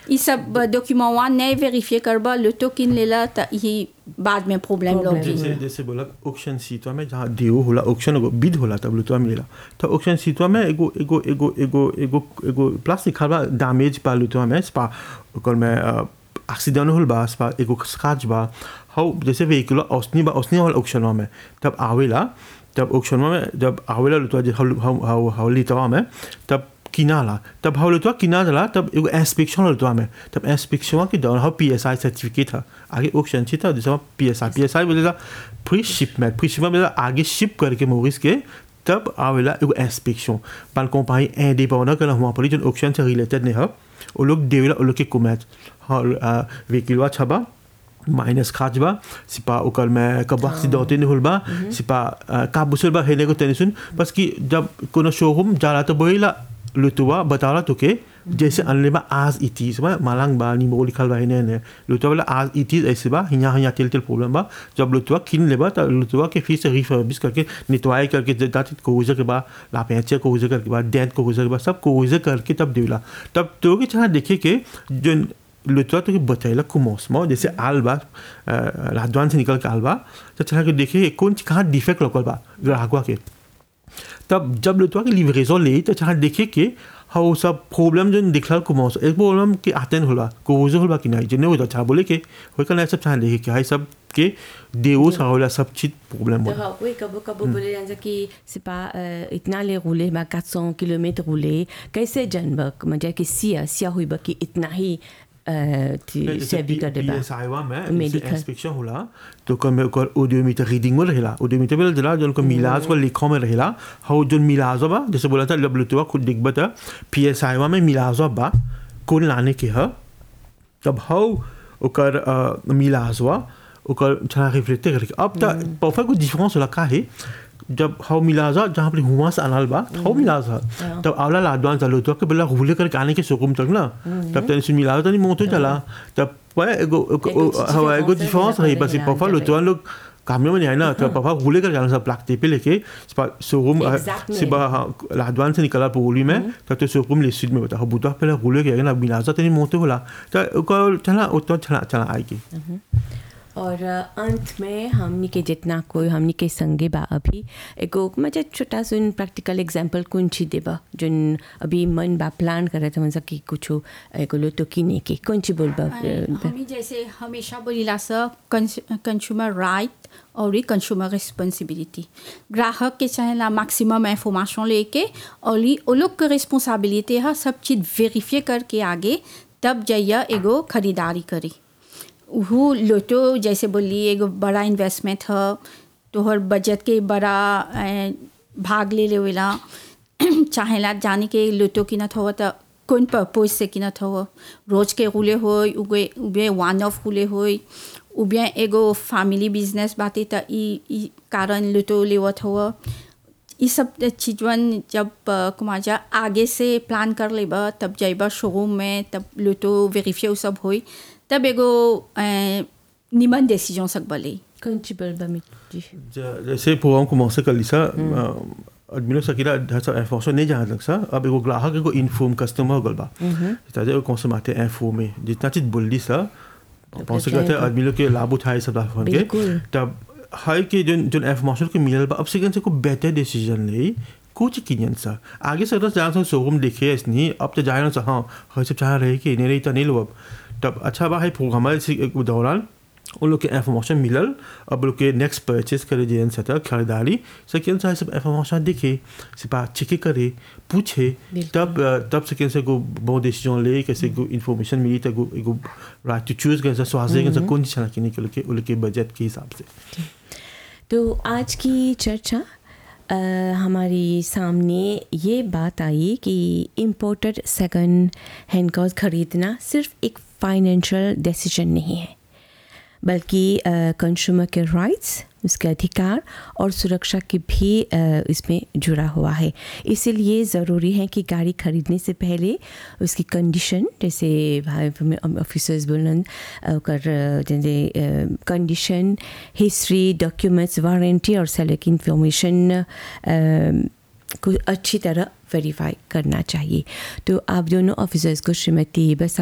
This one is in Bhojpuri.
ई सब डॉक्यूमेंट वन नहीं वेरीफाई करबा लुटो किन लेला त ई बाद में प्रॉब्लम Problem. लोगी जैसे जैसे बोला ऑक्शन सीटवा में जहाँ देव होला ऑक्शन एगो बिद होला तब लुतवा मिलेला तो ऑक्शन सीटवा में एगो एगो एगो एगो एगो एगो प्लस लिखल बा डैमेज पा लुतवा में स्पा ओकर में एक्सीडेंट होल बा स्पा एगो स्क्रैच बा हाउ जैसे व्हीकल औसनी बा औसनी वाला ऑक्शन में तब आवेला तब ऑक्शन में जब आवेला लुतवा जे हाउ हाउ हाउ लितवा में तब किनाला तब हाउ लुतवा किना जला तब एगो इंस्पेक्शन लुतवा में तब इंस्पेक्शन के दौरान हाउ पीएसआई सर्टिफिकेट था आगे ऑक्शन थी था जैसे पीएसआई पीएसआई बोलेगा प्री शिपमेंट प्री शिपमेंट बोलेगा आगे शिप करके मोरिस के तब आवेला एगो इंस्पेक्शन पाल कंपनी इंडिपेंडेंट que हम पर जो ऑक्शन से रिलेटेड नहीं है वो लोग देवेला वो लोग के कुमैच हाँ व्हीकलवा छबा माइनस खाच बा सिपा ओकर में कब से दौते नहीं होल बा सिपा का बुसल बा हेने को तनी सुन बस कि जब कोनो शोरूम जाला तो बोला लुतुआ बताला तो के जैसे अनले बा आज इतीस बा मालांग बा निमो लिखल बा हेने ने लुतुआ वाला आज इतीस ऐसे बा हिया हिया तेल तेल प्रॉब्लम बा जब लुतुआ किन लेबा तो लुतुआ के फिर से रिफर्बिश करके नितवाई करके दाती कोजे के बा लापेचे कोजे करके बा डेंट कोजे के बा सब कोजे करके तब देला तब तो के छना देखे के जो le toit que bataille le commencement de ces alba la douane से निकल के alba तो चला के देखे कौन कहाँ डिफेक्ट लोकल बा ग्राहक के तब जब le toit की लिवरेजन ले तो चला देखे के हाउ सब प्रॉब्लम जो दिखला commence एक प्रॉब्लम के आतेन होला कोज होला कि नहीं जने हो अच्छा बोले के होय कना सब चला देखे के हाय सब के देओ सा होला सब चीज प्रॉब्लम तो होला हाँ, oui, कबो कबो बोले जाता कि c'est pas euh, इतना ले rouler बा 400 किलोमीटर rouler कैसे जानब म्हणजे कि सिया सिया हुई बा कि इतना ही euh, tu servi कर देबा PSI में Medical. इंस्पेक्शन होला तो कम ओकर ओडोमीटर रीडिंग में रहेला ओडोमीटर में जला जो उनको मिलाज को लिखो में रहेला हाउ जो मिलाज बा जैसे बोला था लब लुतवा खुद दिख बता पीएसआई में मिलाज बा कौन लाने के ह तब हाउ ओकर अ, मिलाज बा ओकर छना रिफ्लेक्ट करके अब तक परफेक्ट को डिफरेंस होला का है जब हाउ मिलाजा जहाँ पर हुआ से अनाल बा हाउ मिलाजा तब आवला लाडवान चालू तो के बोला हुले करके आने के सुकुम तक ना तब तनी सुन मिलाजा तनी मोतो चला तब वह एगो एगो हवा एगो difference डिफरेंस रही बस रहेला, पापा जब- लोग लोग कामों में नहीं आए ना तो पापा हुले कर जाना सब प्लाक पे लेके शोरूम Exact से लाडवान से निकला पोली में तब तो शोरूम लिस्ट में बता बुता पहले हुले गया ना मिलाजा तनी मोतो बोला तो चला उतना चला चला आएगी और अ, अंत में हमनी के जितना कोई हमनी के संगे बा अभी एगो म्हणजे छोटा सुन प्रैक्टिकल एग्जांपल कौन ची देबा जोन अभी मन बा प्लान करे तो मतलब कि कुछ एगो लो तो किने के कौन ची बोलबा हमें जैसे हमेशा बोलीला सा कंज्यूमर राइट और कंज्यूमर रिस्पॉन्सिबिलिटी ग्राहक के चाहेला मैक्सिमम इंफॉर्मेशन लेके और ली वो लोग के रिस्पॉन्सिबिलिटी है सब चीज़ वेरीफाई करके आगे तब जाइए एगो खरीदारी करी वो लोटो जैसे बोली एगो बड़ा इन्वेस्टमेंट है तोहर बजट के बड़ा अ, भाग ले लेवेला चाहेला जाने के लोटो किनत हो तो कौन पर्पज से किनत हो रोज के रुले हो उगे उबे वन ऑफ रुले हो उबे एगो फैमिली बिजनेस बाते तो ई ई कारण लोटो लेवत हो ये सब चीजवन जब अ, कुमाजा आगे से प्लान कर लेबा तब जाइबा शोरूम में तब लोटो वेरीफाई सब होई तब एगो अ, निमन डिसीजन सक बले कौन ची बोलबा मी जी ज- जैसे प्रोग्राम commencer कर लिसा आदमी लोग सकीला ढाचा इंफॉर्मेशन नहीं जान लग सा अब एगो ग्राहक एगो इन्फॉर्म कस्टमर गल बा c'est-à-dire qu'on se maté informé जितना चीज बोल दी सा pense जाएगा। करते आदमी लोग के लाभ उठाए सब लाभ के बिल्कुल। तब हाई के जो जो इंफॉर्मेशन के मिलल बा अब से से को बेटर डिसीजन ले कुछ किनियन सा आगे से रस जान शोरूम देखे इसनी अब तो जाए ना सा हाँ हर सब चाह रहे कि नहीं रही तो नहीं लो अब तब अच्छा बा है प्रोग्राम के दौरान उन लोग के इंफॉर्मेशन मिलल अब लोग के नेक्स्ट परचेज करे जे सता खरीदारी सेकेंड से सब इंफॉर्मेशन देखे सिपा चेक करे पूछे बिल्कुल। तब अ, तब सेकेंड से को बहुत डिसीजन ले कैसे को इन्फॉर्मेशन मिली तो को एगो राइट टू चूज कैसे स्वास्थ्य कैसे कौन चीज चला के के उनके बजट के हिसाब से तो आज की चर्चा अ, हमारी सामने ये बात आई कि इम्पोर्टेड सेकंड हैंड कार्स खरीदना सिर्फ एक फाइनेंशियल डिसीजन नहीं है बल्कि कंज्यूमर के राइट्स उसके अधिकार और सुरक्षा की भी अ, इसमें जुड़ा हुआ है इसीलिए ज़रूरी है कि गाड़ी खरीदने से पहले उसकी कंडीशन जैसे भाई ऑफिसर्स बोलन अ, ओकर अ, जैसे कंडीशन हिस्ट्री डॉक्यूमेंट्स वारंटी और सेलर की इंफॉर्मेशन को अच्छी तरह वेरीफाई करना चाहिए तो आप दोनों ऑफिसर्स को श्रीमती बस